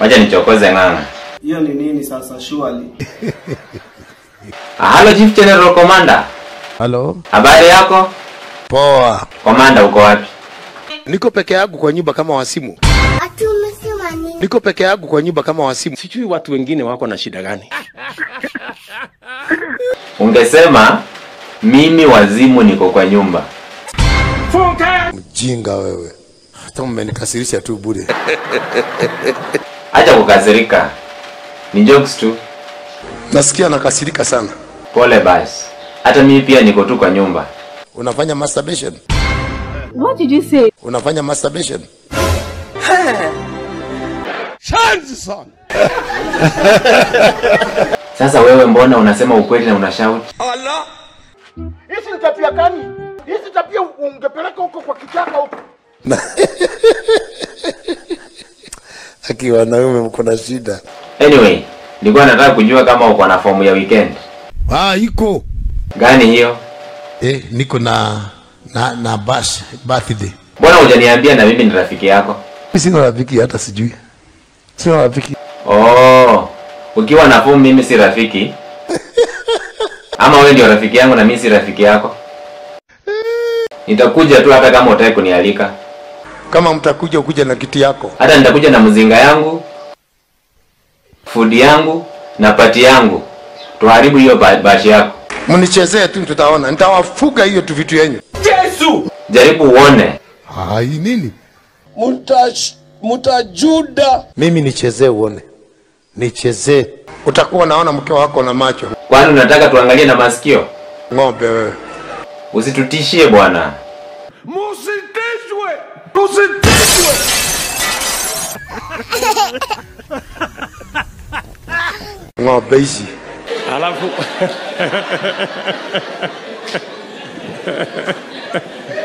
Wacha nichokoze ng'ang'a. Hiyo ni nini sasa surely? Ah, Hello Chief General Commander. Halo, Habari yako? poa. Commander uko wapi? Niko peke yangu kwa nyumba kama wasimu. Ati umesema nini? Niko peke yangu kwa nyumba kama wasimu. Sijui watu wengine wako na shida gani. Ungesema mimi wazimu niko kwa nyumba. Mjinga wewe, hata mmenikasirisha tu bure. Acha kukasirika. Ni jokes tu. Nasikia nakasirika sana. Pole basi. Hata mimi pia niko tu kwa nyumba. Unafanya masturbation? What did you say? Unafanya masturbation? Sasa wewe mbona unasema ukweli na unashout? Hizi ni tabia gani? Hizi tabia ungepeleka huko kwa kichaka huko. Aki wanaume mko na shida. Anyway, nilikuwa nataka kujua kama uko na fomu ya weekend. Ah, iko. Gani hiyo? Eh, niko na na na bash birthday. Mbona hujaniambia na mimi ni rafiki yako? Mimi sina rafiki hata sijui. Sina rafiki. Oh, ukiwa na fomu mimi si rafiki. Ama wewe ndio rafiki yangu na mimi si rafiki yako. Nitakuja tu hata kama utaki kunialika. Kama mtakuja ukuja na kiti yako. Hata nitakuja na mzinga yangu, food yangu na pati yangu. Tuharibu hiyo ba- bashi yako. Mnichezee tu tutaona. Nitawafuga hiyo tu vitu yenyu. Jaribu uone. Ai nini? Mutash, mutajuda. Mimi nichezee uone. Nichezee. Utakuwa naona mke wako na macho. Kwani unataka tuangalie na masikio? Ng'ombe wewe. Usitutishie bwana. Musitishwe. Tusitishwe. Ng'ombe hizi. Alafu